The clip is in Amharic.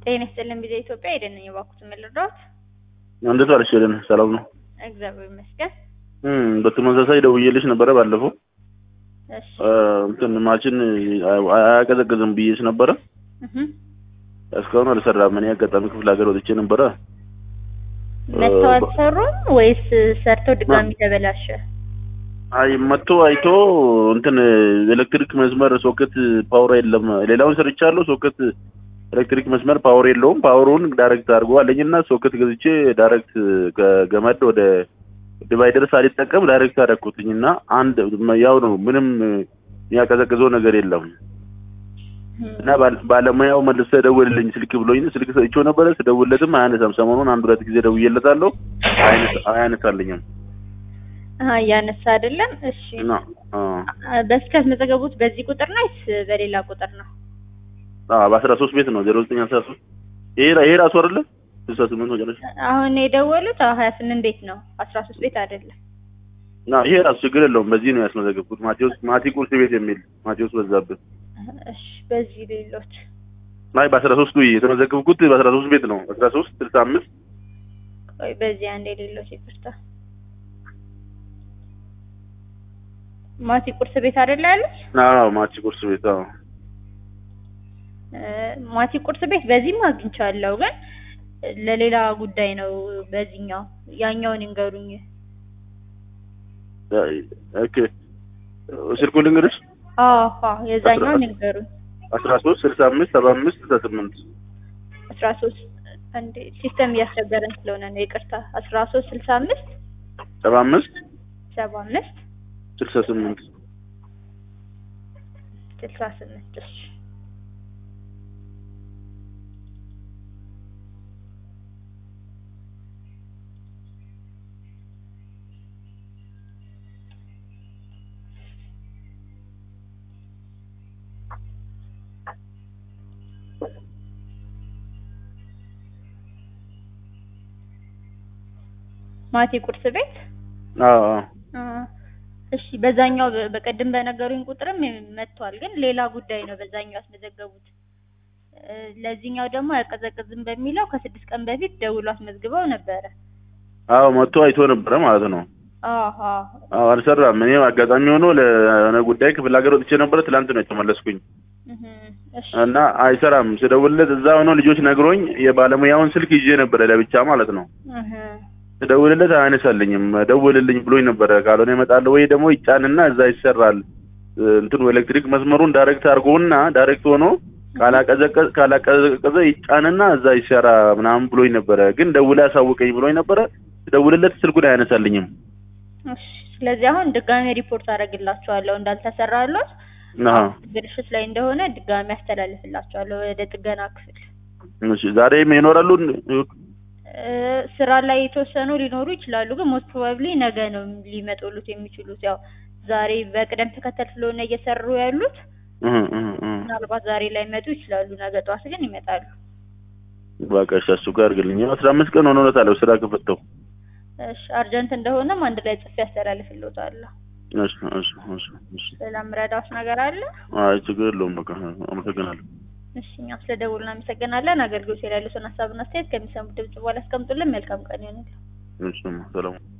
ጤና ይስጥልን ቢዜ ኢትዮጵያ ሄደን ነኝ የባኩትን ልርዳዎት? እንዴት ዋልሽ ሄለን? ሰላም ነው? እግዚአብሔር ይመስገን። እም በተመሳሳይ ደውዬልሽ ነበረ ባለፈው እሺ እንትን ማችን አያቀዘቅዝም ብዬሽ ነበረ። እህ እስካሁን አልሰራም። እኔ አጋጣሚ ክፍለ ሀገር ወጥቼ ነበረ። መተው አልሰሩም ወይስ ሰርተው ድጋሚ ተበላሸ? አይ መጥቶ አይቶ እንትን ኤሌክትሪክ መስመር ሶኬት ፓወር የለም። ሌላውን ሰርቻለሁ። ሶኬት ኤሌክትሪክ መስመር ፓወር የለውም። ፓወሩን ዳይሬክት አድርጎ አለኝና ሶኬት ገዝቼ ዳይሬክት ከገመድ ወደ ዲቫይደር ሳልጠቀም ዳይሬክት አደረኩትኝና አንድ ያው ነው። ምንም የሚያቀዘቅዘው ነገር የለም። እና ባል- ባለሙያው መልሶ ደውልልኝ ስልክ ብሎኝ ስልክ ሰጥቼው ነበረ። ስደውልለትም አያነሳም። ሰሞኑን አንድ ሁለት ጊዜ ደውዬለታለሁ። አያነሳ- አያነሳልኝም አሀ እያነሳ አይደለም። እሺ እና አዎ በስልክ ያስመዘገቡት በዚህ ቁጥር ነው ወይስ በሌላ ቁጥር ነው? አዎ በአስራ ሶስት ቤት ነው ዜሮ ዘጠኝ አስራ ሶስት ይሄ ይሄ ራሱ አይደለ ስልሳ ስምንት መጨረሻ አሁን የደወሉት ሀያ ስምንት ቤት ነው አስራ ሶስት ቤት አይደለም። እና ይሄ ራሱ ችግር የለውም። በዚህ ነው ያስመዘገብኩት። ማቴዎስ ማቲ ቁርስ ቤት የሚል ማቴዎስ በዛብህ እሺ በዚህ ሌሎች ናይ በአስራ ሶስቱ የተመዘገብኩት በአስራ ሶስት ቤት ነው አስራ ሶስት ስልሳ አምስት ወይ በዚህ አንድ የሌሎች ይቅርታ። ማቲ ቁርስ ቤት አይደለ ያሉት? አዎ ማቲ ቁርስ ቤት አዎ እ ማቲ ቁርስ ቤት በዚህም አግኝቻለሁ፣ ግን ለሌላ ጉዳይ ነው። በዚህኛው ያኛውን ይንገሩኝ። ኦኬ ስልኩ ልንገርሽ አዎ አዎ የዛኛውን ይንገሩኝ። አስራ ሶስት ስልሳ አምስት ሰባ አምስት ስልሳ ስምንት አስራ ሶስት አንዴ ሲስተም እያስቸገረን ስለሆነ ነው ይቅርታ። አስራ ሶስት ስልሳ አምስት ሰባ አምስት ሰባ አምስት ስልሳ ስምንት ስልሳ ስምንት እሺ ማቲ ቁርስ ቤት አዎ አዎ አ፣ እሺ በዛኛው በ- በቀደም በነገሩኝ ቁጥርም መጥቷል፣ ግን ሌላ ጉዳይ ነው በዛኛው ያስመዘገቡት። እ፣ ለዚህኛው ደግሞ አያቀዘቅዝም በሚለው ከስድስት ቀን በፊት ደውሎ አስመዝግበው ነበረ። አዎ መጥቶ አይቶ ነበረ ማለት ነው። አሃ አዎ አልሰራም። እኔ አጋጣሚ ሆኖ ለሆነ ጉዳይ ክፍለ ሀገር ወጥቼ ነበረ። ትላንት ነው የተመለስኩኝ እህ እሺ እና አይሰራም። ስደውልለት እዛ ሆኖ ልጆች ነግሮኝ የባለሙያውን ስልክ ይዤ ነበረ ለብቻ ማለት ነው። እህ ስደውልለት አያነሳልኝም። ደውልልኝ ብሎኝ ነበረ። ካልሆነ እመጣለሁ ወይ ደግሞ ይጫንና እዛ ይሰራል እ፣ እንትኑ ኤሌክትሪክ መስመሩን ዳይሬክት አድርጎና ዳይሬክት ሆኖ ካላቀዘቀዘ ካላቀዘቀዘ ይጫንና እዛ ይሰራ ምናምን ብሎኝ ነበረ። ግን ደውላ ያሳውቀኝ ብሎኝ ነበረ። ስደውልለት ስልኩን አያነሳልኝም። እሺ ስለዚህ አሁን ድጋሚ ሪፖርት አደርግላችኋለሁ እንዳልተሰራሎት አሃ ብልሽት ላይ እንደሆነ ድጋሚ አስተላልፍላችኋለሁ ወደ ጥገና ክፍል። እሺ ዛሬም ይኖራሉ። እ፣ ስራ ላይ የተወሰኑ ሊኖሩ ይችላሉ፣ ግን ሞስት ፕሮባብሊ ነገ ነው ሊመጡሉት የሚችሉት። ያው ዛሬ በቅደም ተከተል ስለሆነ እየሰሩ ያሉት እህ እህ እህ ምናልባት ዛሬ ላይ መጡ ይችላሉ፣ ነገ ጠዋት ግን ይመጣሉ። በቃ እሺ፣ እሱ ጋር አድርግልኝ። አስራ አምስት ቀን ሆኖታል ስራ ከፈተው። እሺ አርጀንት እንደሆነም አንድ ላይ ጽፌ ያስተላልፍልዎታለሁ። እሺ እሺ እሺ እሺ። ሌላ ምረዳዎት ነገር አለ? አይ ችግር የለውም። በቃ አመሰግናለሁ። እሺ እኛም ስለደውሉ እናመሰግናለን። አገልግሎት ላይ ያሉትን ሀሳብና አስተያየት ከሚሰሙት ድምጽ በኋላ አስቀምጡልን። መልካም ቀን ይሆንልን። እሺ ሰላም